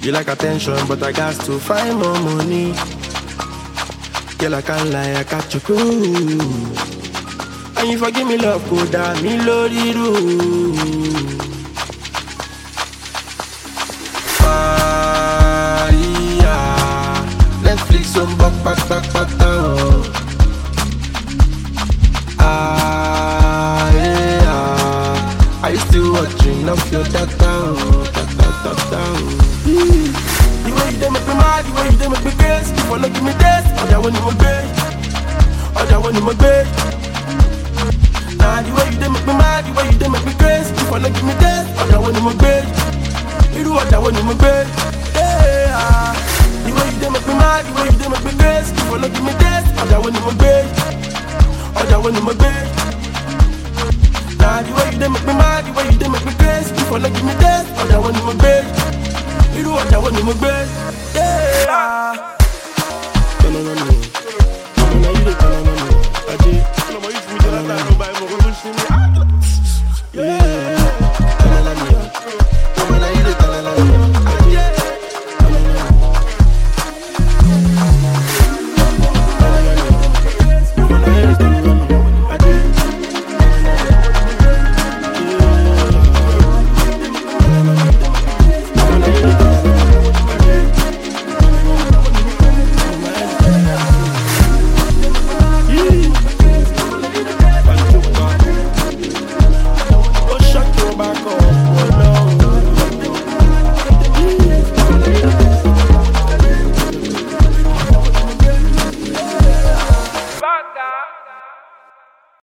You like attention, but I got to find more money. Girl, I can't lie, I got you cool. And you forgive me love, go down me lórí rú. Maria, Netflix on back, back, back, back down. Ah, yeah. Are you still watching off your data? oh, Data, data. oh. The way you dey make me mad, the way you dey make me crazy. You wanna give me this? Ọjà wo ni mo gbé? Ọjà wo ni mo gbé? Nah, the way you dey make me mad, the way you dey make me crazy. You wanna give me this? Ọjà wo ni mo gbé? Irú ọjà wo ni mo gbé? Yeah, ah. The way you dey make me mad, the way you dey make me crazy. You wanna give me this? Ọjà wo ni mo gbé? Ọjà wo ni mo gbé? Nah, the way you dey make me mad, the way you dey make me crazy. You wanna give me this? Ọjà wo ni mo gbé? Irú ọjà wo ni mo gbé? Yeah. Tọ́nà náà ni o. Tọ́nà náà yìí lè tọ́nà